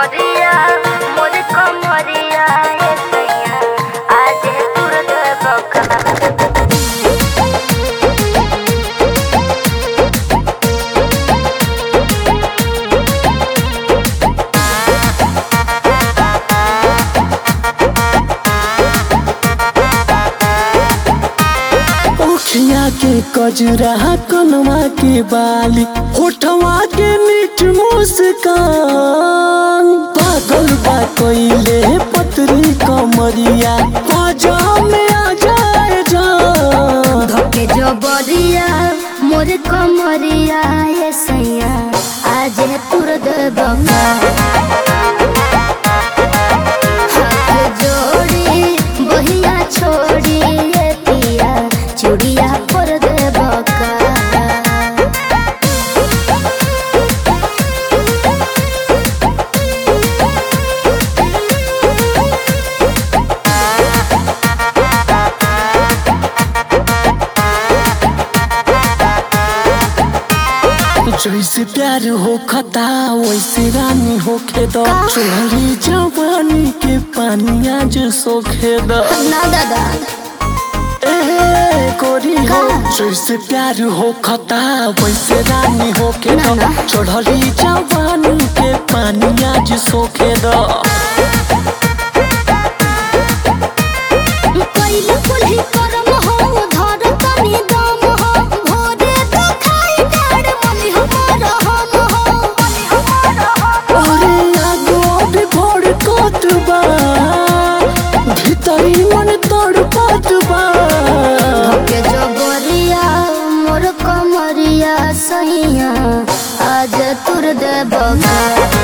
जबरिया मोर कमरिया ए सैया आज तुर बका ओखिया के कजरा कनवा के बाली होठवा के मीठ मुस्कान पागल बा कोइले पतरी कमरिया बाजा में आ जाए जान धके जबरिया मोर कमरिया ए सैया आज तुर बका हाथ जोड़ी बहिया छोड़ी ए पिया चूड़िया पर दे बका जैसे प्यार हो खता वैसे रानी होखे दो चोरी जवानी के पानी आज सोखे दो ना दादा ए गोरी हो जैसे प्यार हो खता वैसे रानी होखे ना, दो ना। चढ़ली जवानी के पानी आज सोखे दो पहिले कुल्ही करम हो धर तनी दम हो भोरे तो खाई डाड़ मनी हमार हम हो मनी हमार हम अरे आगो भी भोर कोत बा भीतरी मन तोड़ पात बा के जबरिया मोर कमरिया सैया आज तुर दे बगा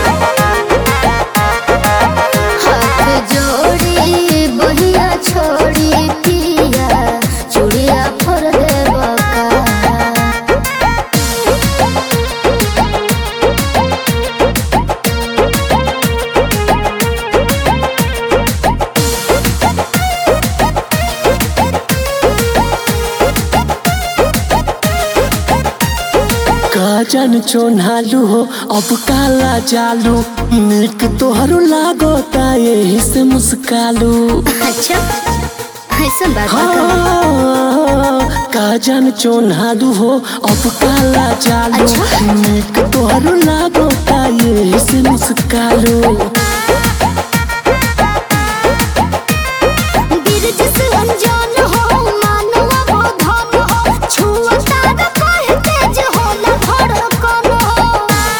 हाथ जोड़ी बहिया छोड़ी पिया चूड़िया फोर दे बका काजन चोनालू हो अब काला जालू निक तोहरो लागोता यही से मुस्कालू अच्छा ऐसा बात बा का? हाँ, काजन चोनालू हो अब काला जालू अच्छा। निक तोहरो लागोता यही से मुस्कालू बिरज से अनजान हो मानवा हो धन हो छुअता न कहे तेज होला धड़कन हो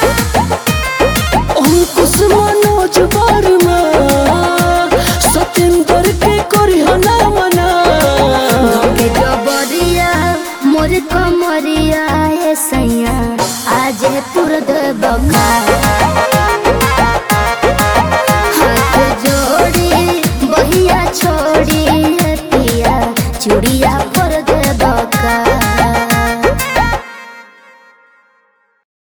अंकुश मनोज वर्मा सत्येंद्र के करी हना मना के जबरिया मोर कमरिया ए सैया आज तुर दे बका